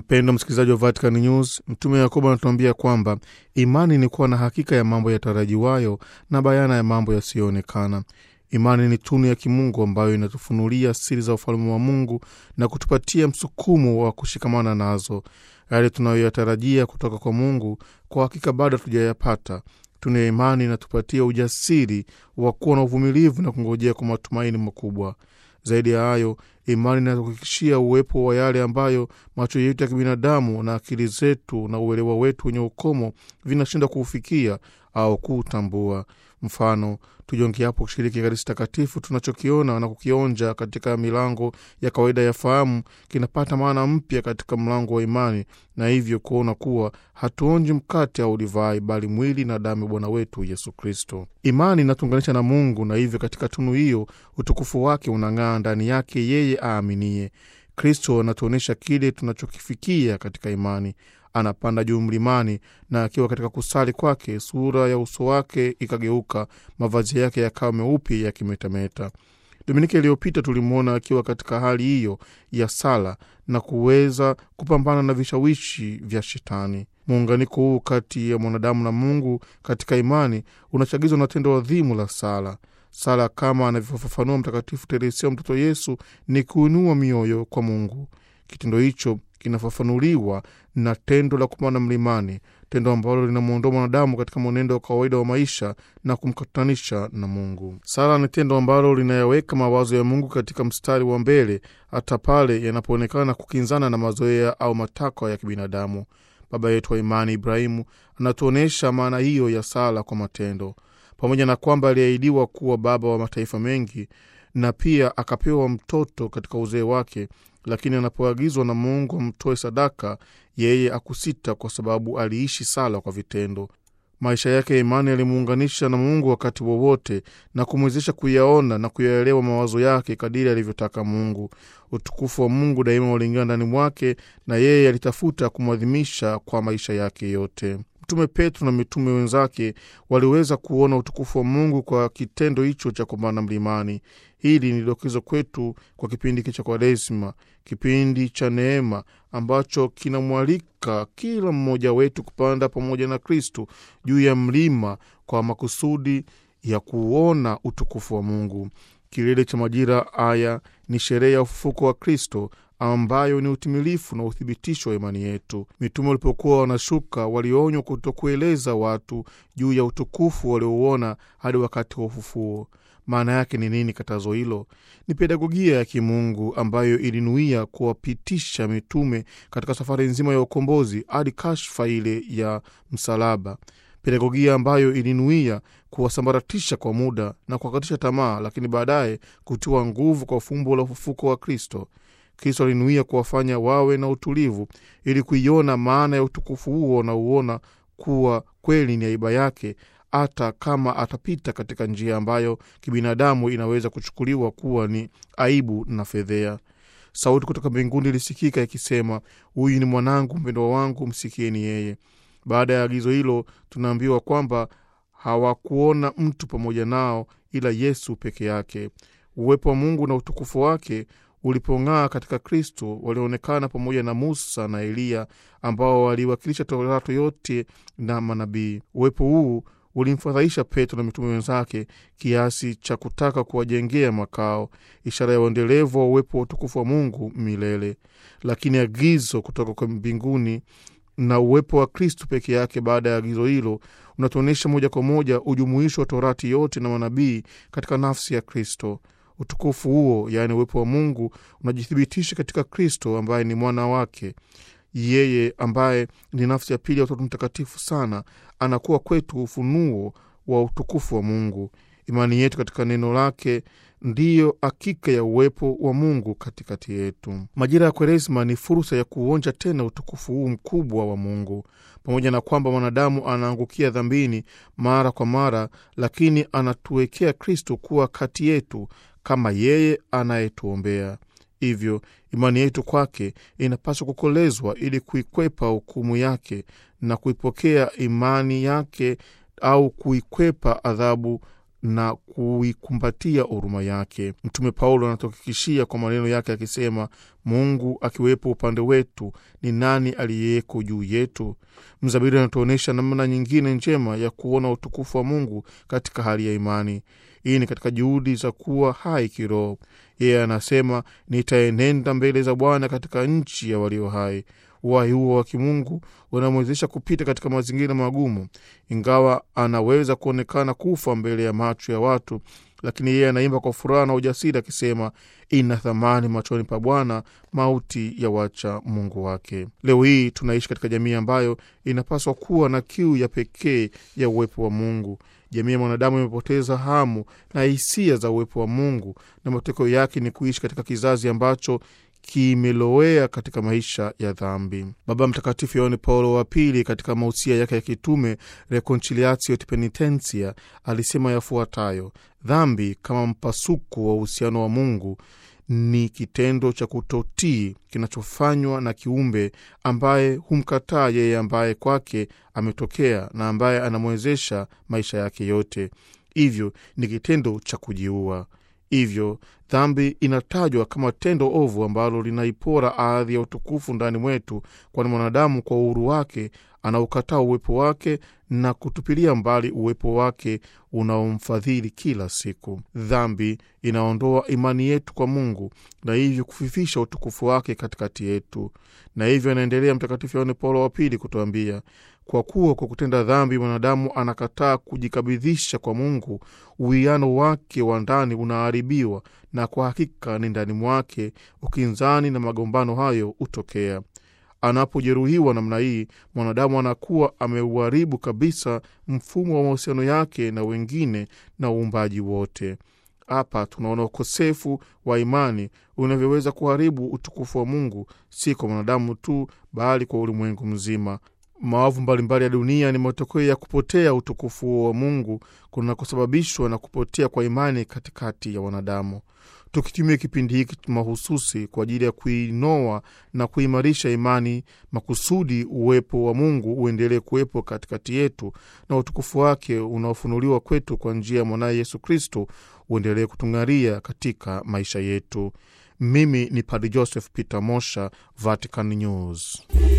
Mpendo msikilizaji wa Vatican News, Mtume Yakobo anatuambia kwamba imani ni kuwa na hakika ya mambo yatarajiwayo na bayana ya mambo yasiyoonekana. Imani ni tunu ya kimungu ambayo inatufunulia siri za ufalme wa Mungu na kutupatia msukumo wa kushikamana nazo. Yale tunayoyatarajia kutoka kwa Mungu kwa hakika bado hatujayapata. Tunu ya imani inatupatia ujasiri wa kuwa na uvumilivu na kungojea kwa matumaini makubwa. Zaidi ya hayo, imani inatuhakikishia uwepo wa yale ambayo macho yetu ya kibinadamu na akili zetu na uelewa wetu wenye ukomo vinashindwa kuufikia au kuutambua. Mfano, tujongeapo kushiriki Ekaristi Takatifu, tunachokiona na kukionja katika milango ya kawaida ya fahamu kinapata maana mpya katika mlango wa imani, na hivyo kuona kuwa hatuonji mkate au divai, bali mwili na damu ya Bwana wetu Yesu Kristo. Imani inatuunganisha na Mungu, na hivyo katika tunu hiyo utukufu wake unang'aa ndani yake yeye aaminie. Kristo anatuonyesha kile tunachokifikia katika imani. Anapanda juu mlimani, na akiwa katika kusali kwake, sura ya uso wake ikageuka, mavazi yake yakawa meupe yakimetameta. Dominika iliyopita tulimwona akiwa katika hali hiyo ya sala na kuweza kupambana na vishawishi vya Shetani. Muunganiko huu kati ya mwanadamu na Mungu katika imani unachagizwa na tendo adhimu la sala. Sala kama anavyofafanua Mtakatifu Teresia mtoto Yesu ni kuinua mioyo kwa Mungu. Kitendo hicho kinafafanuliwa na tendo la kupanda mlimani, tendo ambalo linamwondoa mwanadamu katika mwenendo wa kawaida wa maisha na kumkutanisha na Mungu. Sala ni tendo ambalo linayaweka mawazo ya Mungu katika mstari wa mbele, hata pale yanapoonekana kukinzana na mazoea au matakwa ya kibinadamu. Baba yetu wa imani Ibrahimu anatuonyesha maana hiyo ya sala kwa matendo. Pamoja na kwamba aliahidiwa kuwa baba wa mataifa mengi na pia akapewa mtoto katika uzee wake, lakini anapoagizwa na Mungu amtoe sadaka, yeye akusita, kwa sababu aliishi sala kwa vitendo. Maisha yake ya imani yalimuunganisha na Mungu wakati wowote na kumwezesha kuyaona na kuyaelewa mawazo yake kadiri alivyotaka Mungu. Utukufu wa Mungu daima ulingana ndani mwake, na yeye alitafuta kumwadhimisha kwa maisha yake yote. Mtume Petro na mitume wenzake waliweza kuona utukufu wa Mungu kwa kitendo hicho cha kupanda mlimani. Hili ni dokezo kwetu kwa kipindi hiki cha Kwaresima, kipindi cha neema ambacho kinamwalika kila mmoja wetu kupanda pamoja na Kristu juu ya mlima kwa makusudi ya kuona utukufu wa Mungu. Kilele cha majira haya ni sherehe ya ufufuko wa Kristo ambayo ni utimilifu na uthibitisho wa imani yetu. Mitume walipokuwa wanashuka, walionywa kutokueleza watu juu ya utukufu waliouona hadi wakati wa ufufuo. Maana yake ni nini katazo hilo? Ni pedagogia ya kimungu ambayo ilinuia kuwapitisha mitume katika safari nzima ya ukombozi hadi kashfa ile ya msalaba, pedagogia ambayo ilinuia kuwasambaratisha kwa muda na kuwakatisha tamaa, lakini baadaye kutiwa nguvu kwa fumbo la ufufuko wa Kristo. Kristo alinuia kuwafanya wawe na utulivu ili kuiona maana ya utukufu huo wanauona kuwa kweli ni aiba yake, hata kama atapita katika njia ambayo kibinadamu inaweza kuchukuliwa kuwa ni aibu na fedhea. Sauti kutoka mbinguni ilisikika ikisema, huyu ni mwanangu mpendwa wangu, msikieni yeye. Baada ya agizo hilo, tunaambiwa kwamba hawakuona mtu pamoja nao ila Yesu peke yake. Uwepo wa Mungu na utukufu wake ulipong'aa katika Kristo, walionekana pamoja na Musa na Eliya ambao waliwakilisha Torati yote na manabii. Uwepo huu ulimfadhaisha Petro na mitume wenzake kiasi cha kutaka kuwajengea makao, ishara ya uendelevu wa uwepo wa utukufu wa Mungu milele. Lakini agizo kutoka kwa mbinguni na uwepo wa Kristu peke yake baada ya agizo hilo unatuonyesha moja kwa moja ujumuisho wa Torati yote na manabii katika nafsi ya Kristo. Utukufu huo, yaani uwepo wa Mungu, unajithibitisha katika Kristo ambaye ni mwana wake. Yeye ambaye ni nafsi ya pili ya Utatu Mtakatifu sana anakuwa kwetu ufunuo wa utukufu wa Mungu. Imani yetu katika neno lake ndiyo hakika ya uwepo wa Mungu katikati yetu. Majira ya Kwaresma ni fursa ya kuonja tena utukufu huu mkubwa wa Mungu. Pamoja na kwamba mwanadamu anaangukia dhambini mara kwa mara, lakini anatuwekea Kristo kuwa kati yetu kama yeye anayetuombea. Hivyo imani yetu kwake inapaswa kukolezwa ili kuikwepa hukumu yake na kuipokea imani yake au kuikwepa adhabu na kuikumbatia huruma yake. Mtume Paulo anatuhakikishia kwa maneno yake akisema, Mungu akiwepo upande wetu, ni nani aliyeko juu yetu? Mzabiri anatuonyesha namna nyingine njema ya kuona utukufu wa Mungu katika hali ya imani. Hii ni katika juhudi za kuwa hai kiroho. Yeye anasema, nitaenenda mbele za Bwana katika nchi ya walio hai. Uhai huo wa kimungu unamwezesha kupita katika mazingira magumu. Ingawa anaweza kuonekana kufa mbele ya macho ya watu, lakini yeye anaimba kwa furaha na ujasiri akisema, ina thamani machoni pa Bwana mauti ya wacha Mungu wake. Leo hii tunaishi katika jamii ambayo inapaswa kuwa na kiu ya pekee ya uwepo wa Mungu. Jamii ya mwanadamu imepoteza hamu na hisia za uwepo wa Mungu, na matokeo yake ni kuishi katika kizazi ambacho kimelowea katika maisha ya dhambi. Baba Mtakatifu Yohane Paulo wa Pili, katika mausia yake ya kitume Reconciliatio et Penitentia, alisema yafuatayo: dhambi kama mpasuko wa uhusiano wa Mungu ni kitendo cha kutotii kinachofanywa na kiumbe ambaye humkataa yeye ambaye kwake ametokea na ambaye anamwezesha maisha yake yote. Hivyo ni kitendo cha kujiua. Hivyo dhambi inatajwa kama tendo ovu ambalo linaipora ardhi ya utukufu ndani mwetu, kwani mwanadamu kwa uhuru wake anaukataa uwepo wake na kutupilia mbali uwepo wake unaomfadhili kila siku. Dhambi inaondoa imani yetu kwa Mungu na hivyo kufifisha utukufu wake katikati yetu. Na hivyo anaendelea Mtakatifu Yohane Paulo wa Pili kutuambia kwa kuwa kwa kutenda dhambi mwanadamu anakataa kujikabidhisha kwa Mungu, uwiano wake wa ndani unaharibiwa, na kwa hakika ni ndani mwake ukinzani na magombano hayo hutokea. Anapojeruhiwa namna hii, mwanadamu anakuwa ameuharibu kabisa mfumo wa mahusiano yake na wengine na uumbaji wote. Hapa tunaona ukosefu wa imani unavyoweza kuharibu utukufu wa Mungu, si kwa mwanadamu tu, bali kwa ulimwengu mzima. Maovu mbalimbali ya dunia ni matokeo ya kupotea utukufu wa Mungu kunakosababishwa na kupotea kwa imani katikati ya wanadamu. Tukitumia kipindi hiki mahususi kwa ajili ya kuinoa na kuimarisha imani makusudi, uwepo wa Mungu uendelee kuwepo katikati yetu na utukufu wake unaofunuliwa kwetu kwa njia ya mwanaye Yesu Kristo uendelee kutung'aria katika maisha yetu. Mimi ni Padre Joseph Peter Mosha, Vatican News.